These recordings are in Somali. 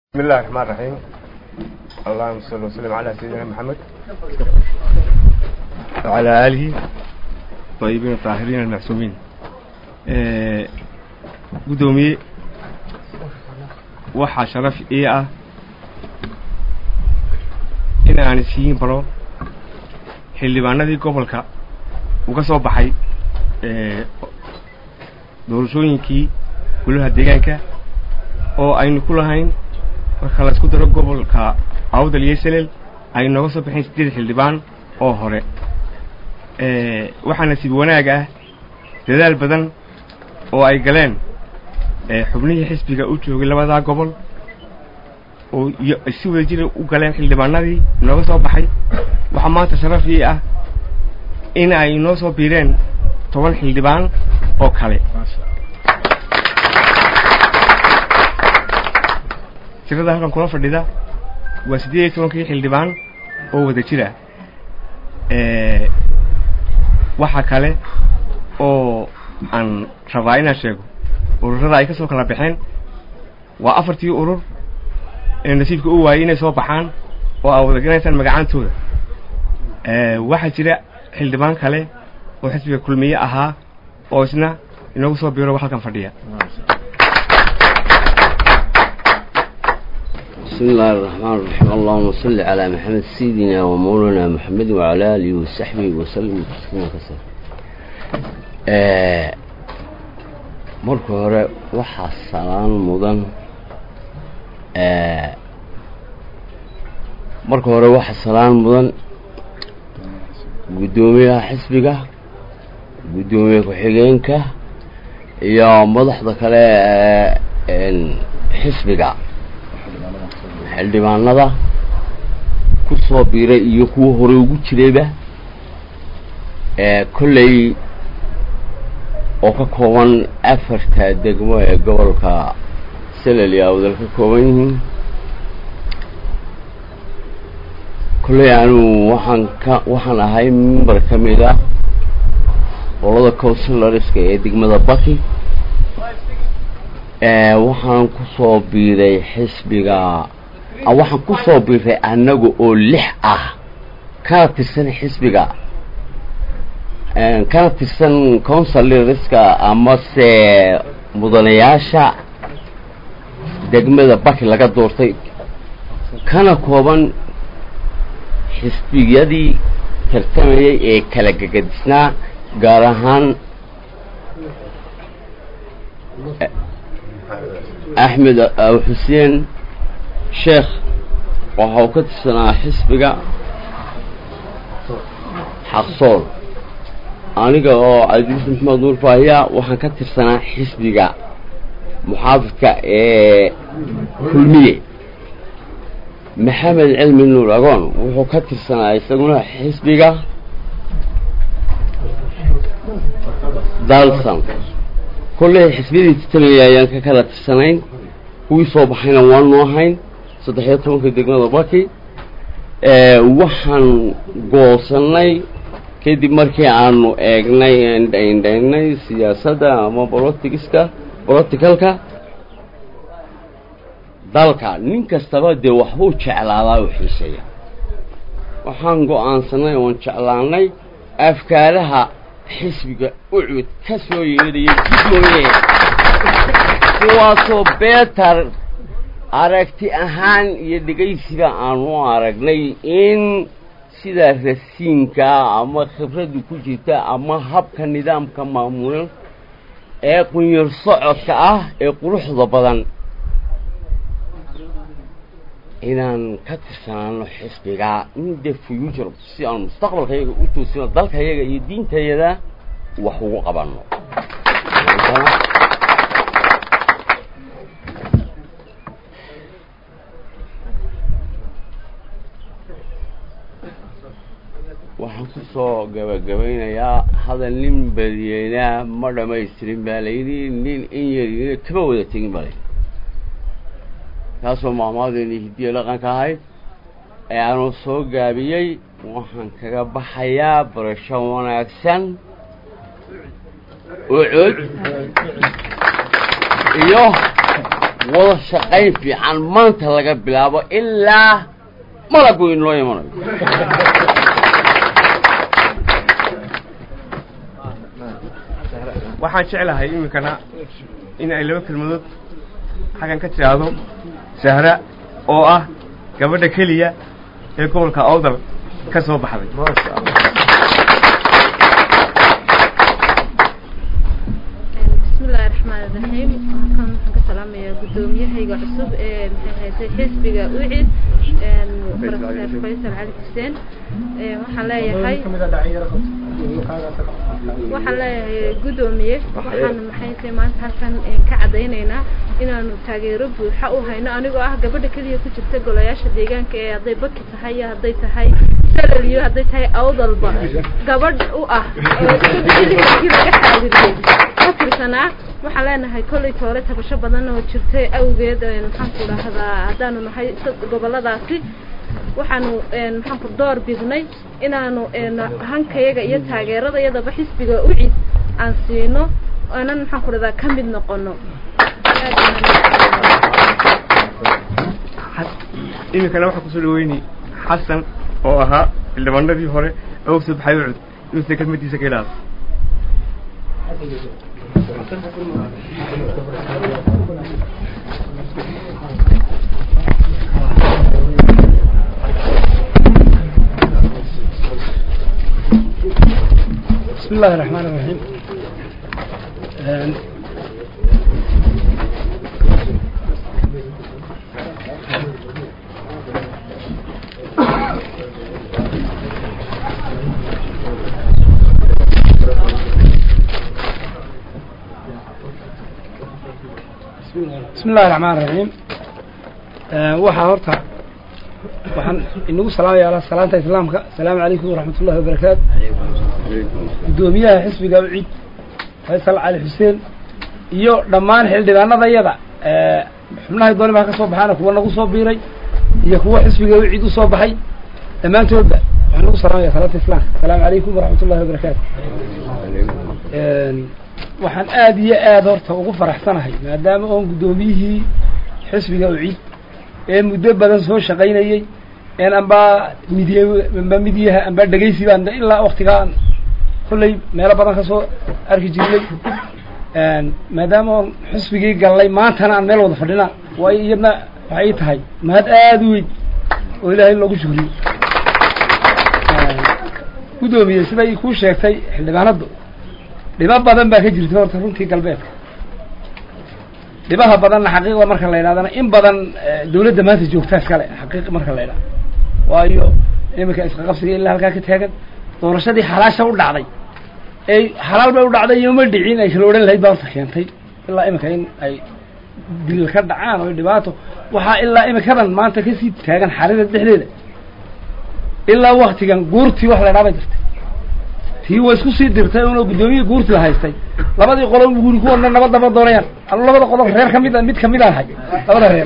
بسم الله الرحمن الرحيم اللهم صل وسلم على سيدنا محمد وعلى آله طيبين الطاهرين المعصومين قدومي waxaa sharaf ii ah in aan isiin baro xildhibaanadii gobolka uga soo baxay doorashooyinkii golaha deegaanka oo aynu ku lahayn marka la isku daro gobolka awdal iyo selel ay nooga soo baxeen siddeed xildhibaan oo hore waxaa nasiib wanaag ah dadaal badan oo ay galeen xubnihii xisbiga u joogay labadaa gobol oo iyo si wada jira u galeen xildhibaanadii nooga soo baxay waxaa maanta sharaf ii ah in ay noo soo biireen toban xildhibaan oo kale tirada halkan kula fadhida waa siddeed iyo tobankii xildhibaan oo wada jira waxa kale oo aan rabaa inaan sheego ururada ay ka soo kala baxeen waa afartii urur ee nasiibka u waayey inay soo baxaan oo aa wada ganaysaan magacaantooda waxaa jira xildhibaan kale oo xisbiga kulmiye ahaa oo isna inoogu soo biiro halkan fadhiya بسم الله الرحمن الرحيم اللهم صل على محمد سيدنا ومولانا محمد وعلى آله وصحبه وسلم تسليما كثيرا marka hore waxaa salaan mudan marka hore waxaa salaan mudan guddoomiyaha xisbiga guddoomiye ku-xigeenka iyo madaxda kale ee xisbiga xildhibaanada ku soo biiray iyo kuwa hore ugu jirayba kolley oo ka kooban afarta degmo ee gobolka selel iyo awdal ka kooban yihiin kolley anigu waxaan ka waxaan ahay member ka mid ah qolada councilorska ee degmada baki waxaan ku soo biiray xisbiga waxaan ku soo biiray annaga oo lix ah kana tirsan xisbiga kana tirsan councilorska amase mudanayaasha degmada baki laga doortay kana kooban xisbiyadii tartamayay ee kala gegadisnaa gaar ahaan axmed xuseen sheekh waxa uu ka tirsanaa xisbiga xaqsool aniga oo cabdiis maxamed nuur faahiya waxaan ka tirsanaa xisbiga muxaafidka ee kulmiye maxamed cilmi nuur agoon wuxuu ka tirsanaa isaguna xisbiga dalsan kolley xisbiyadii titamaya ayaan ka kala tirsanayn kuwii soo baxayna waanu ahayn saddex iyo tobanka degmada baki waxaan goosanay kadib markii aanu eegnay indhaindhaynay siyaasadda ama bolotigiska boloticalka dalka nin kastaba dee waxbuu jeclaadaa u xiiseeya waxaan go-aansanay oon jeclaanay afkaaraha xisbiga ucud ka soo yeedhaya guddoomiye kuwaasoo beetar aragti ahaan iyo dhegaysiga aanu aragnay in sida rasiinka ama khibraddu ku jirta ama habka nidaamka maamulan ee qunyar socodka ah ee quruxda badan inaan ka tirsanaano xisbiga in the future si aan mustaqbalkayaga u toosino dalkayaga iyo diintayada wax ugu qabanno waxaan ku soo gabagabaynayaa hadal nin badiyeynaa ma dhamaystirin baa layidhi nin in yarina kama wada tegin baa layidhi taasoo maamaadeeni hiddiya dhaqanka ahayd ee aanu soo gaabiyey waxaan kaga baxayaa barasho wanaagsan ucud iyo wada shaqayn fiican maanta laga bilaabo ilaa malagu inoo imanayo waxaan jeclahay iminkana in ay laba kelmadood xaggan ka tidhaahdo sahra oo ah gabadha keliya ee gobolka awdal ka soo baxday bismillahi raxmaan iraxiim halkan waxaan ka salaamayaa guddoomiyahayga cusub ee maxay haysay xisbiga ucid professor faysal cali xuseen waxaan leeyahay waxaan leeyahay guddoomiye waxaan maxayse maanta halkan ka caddaynaynaa inaanu taageero buuxa u hayno anigoo ah gabadha keliya ku jirta golayaasha deegaanka ee hadday baki tahay iyo hadday tahay salal iyo hadday tahay awdalba gabadh u ah oo sidii laga xaadiriyey ka tirsanaa waxaan leenahay kollay toole tabasho badan oo jirtay awgeed maxaanku dhahdaa haddaanu nahay goboladaasi waxaanu maxaanku door bidnay inaanu hankayaga iyo taageeradayadaba xisbiga ucid aan siino aanan maxaanku dhahdaa ka mid noqono iminkana waxaa kusoo dhaweynay xasan oo ahaa xildhibaanadii hore oo soo baxay ucud inuusan kelmadiisa ka ilaas بسم الله الرحمن الرحيم بسم الله الرحمن الرحيم waxaa horta waxaan inagu salaamaya ala salaanta islaamka asalaamu calaykum waraxmat ullahi wabarakaatu guddoomiyaha xisbiga ucid faysal cali xuseen iyo dhammaan xildhibaanadayada xubnahay dooni baa ka soo baxaana kuwa nagu soo biiray iyo kuwa xisbiga ucid usoo baxay dhammaantoodba waxaan nagu salaamaya salaanta islaamka asalaamu calaykum waraxmat ullahi wabarakaatu waxaan aada iyo aada horta ugu faraxsanahay maadaama oon guddoomiyihii xisbiga ucid ee muddo badan soo shaqaynayey een ambaa midiy amba midyaha ambaa dhegaysi baan ilaa waktigaan kollay meelo badan ka soo arki jirnay maadaama oon xisbigii gallay maantana aan meel wada fadhina waa iyadna waxay ii tahay mahad aada u weyn oo ilaahay loogu shukriyo guddoomiye siday kuu sheegtay xildhibaanaddu dhibo badan baa ka jirta horta runtii galbeedka dhibaha badanna xaqiiqda marka la yidhahdana in badan dawladda maanta joogtaa iskale xaqiiq marka la yidhahdo waayo iminka isqaqabsiga ilaa halkaa ka taagan doorashadii xalaasha u dhacday ey xalaal bay u dhacday iyo ma dhicin ay kala odhan lahayd baa horta keentay ilaa iminka in ay dil ka dhacaan oo dhibaato waxaa ilaa iminkadan maanta kasii taagan xaalada dhexdeeda ilaa waktigan guurtii wax la ydhaa bay jirtay tii way isku sii dirtay unoo guddoomiyii guurti la haystay labadii qolo guri kuwana nabadaba doonayaan anu labada qodob reer kamid mid kamid aan hay labada reer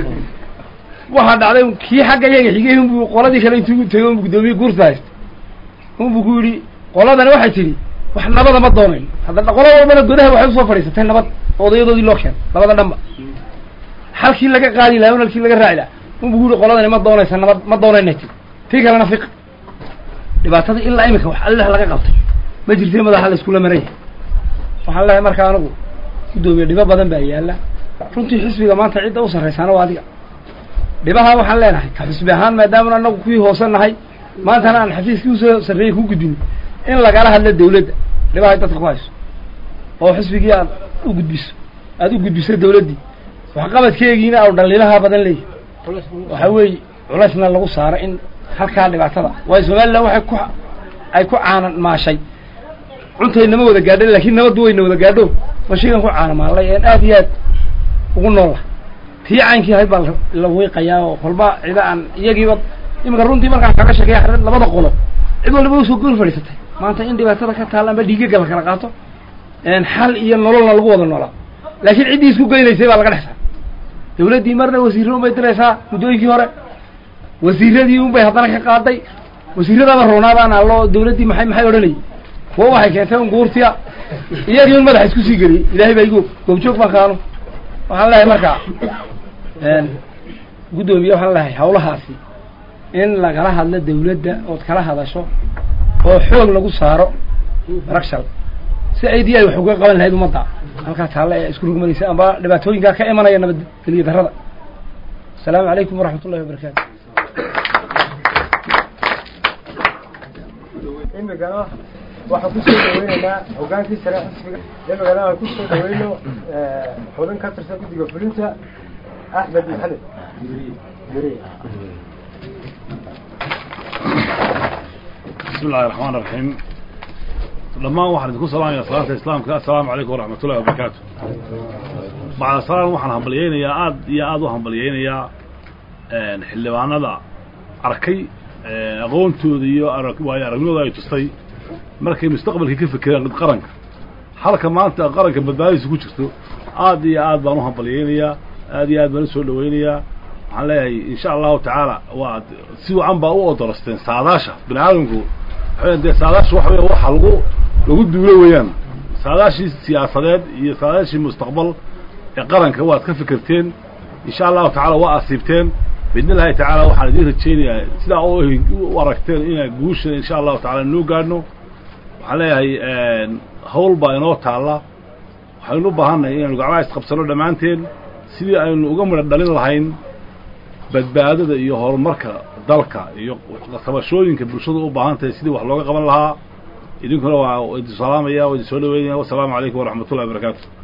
waxaa dhacday kii xagga iyaga xigay unbu qoladii kale intuu tegay unbu guddoomiye guurti la haystay unbu ku yidhi qoladani waxay tidhi wax nabada ma doonayn hadda qolo walbana godaha waxay usoo fadhiisatay nabad odayadoodii loo keenay labada dhanba halkii laga qaadi laha un halkii laga raaci laha unbu ku yidhi qoladani ma doonaysa nabad ma doonayna ti tii kalena fiq dhibaatada ilaa iminka wax allah laga qabtay ma jirtay madaxa la iskula maraya waxaan leehay marka anigu guddoomiye dhibo badan baa yaalla runtii xisbiga maanta cidda u sarraysaana waa adiga dhibaha waxaan leenahay ka xisbi ahaan maadaamana anagu kuwii hoose nahay maantana aan xafiiskii usoo sarreeyey ku gudbin in lagala hadlo dawladda dhibahay dadka ku hayso oo xisbigii aad u gudbiso aada u gudbiso dawladdii waxqabadkeegiina au dhaliilaha badan leeyahy waxa weeye culaysna lagu saaro in halkaa dhibaatada waayo somalilan waxay ku ay ku caanan maashay cuntaynama wada gaadho laakiin nabaddu wayna wada gaadho mashigan ku caanamaalay een aada iyo aad ugu noola tii caynkii ahayd baa la wiiqayaa oo kolba cida aan iyagiiba iminka runtii markaan kaga sheekeya xared labada qolo cid waliba usoo gool fadhiisatay maanta in dhibaatada ka taalla amba dhiigaga la kala qaato xal iyo nololna lagu wada noolaa laakiin ciddii isku geynaysay baa laga dhexsaa dawladdii marna wasiirro unbay diraysaa muddooyinkii hore wasiiradii un bay haddana ka qaaday wasiiradaba roonaabaan allo dawladdii maxay maxay odhanayay kuwa waxay keentay un guurtiya iyagii un madaxa isku sii geliyey ilaahay baa igu goobjoog baan kaano waxaan leeyahay marka guddoomiye waxaan leeyahay hawlahaasi in lagala hadlo dawladda ood kala hadasho oo xoog lagu saaro rakshal si aidii ay wax uga qaban lahayd ummadda halkaa taalle ee isku rugmanaysa amba dhibaatooyinkaa ka imanaya nabadgelyo darrada asalaamu calaykum waraxmat ullahi wabarakaatu imikana waxaan kusoo dhaweynaynaa hogaankii sare xisbiga imikana aan kusoo dhaweyno xubin ka tirsan guddiga fulinta axmed maxamed بسم الله الرحمن الرحيم لما واحد يكون سلام يا صلاة الإسلام السلام عليكم ورحمة الله وبركاته مع السلام وحن همبليين يا آد يا آد وهمبليين يا حلوانا ذا أركي أقوم توديو أرك ويا رجل ذا يتصي مركي مستقبل كيف كذا قد قرنك حركة ما أنت قرنك بداية سكوتشتو آد يا آد بانو همبليين يا آد يا آد بنسول دوين يا waxaan leeyahay insha allahu tacaala waa si wacan baa u odolasteen saadaasha bini aadamku dee saadaasha waxa wey waxa lagu lagu duulo weeyaan saadaashii siyaasadeed iyo saadaashii mustaqbal ee qaranka waad ka fikirteen insha allahu tacala waa asiibteen biidni illahi tacaala waxaan idiin rajeynayaa sidaa u aragteen inaa guusha insha allahu tacala noo gaadhno waxaan leeyahay hawl baa inoo taalla waxaynu u baahannahay inaynu gacmaha isqabsano dhammaanteen sidii aynu uga midho dhalin lahayn badbaadada iyo horumarka dalka iyo qabashooyinka bulshadu u baahan tahay sidii wax looga qaban lahaa idinkuna waa idin salaamaya waa idin soo dhaweynaya wasalaamu calaykum waraxmat ullahi wabarakaatu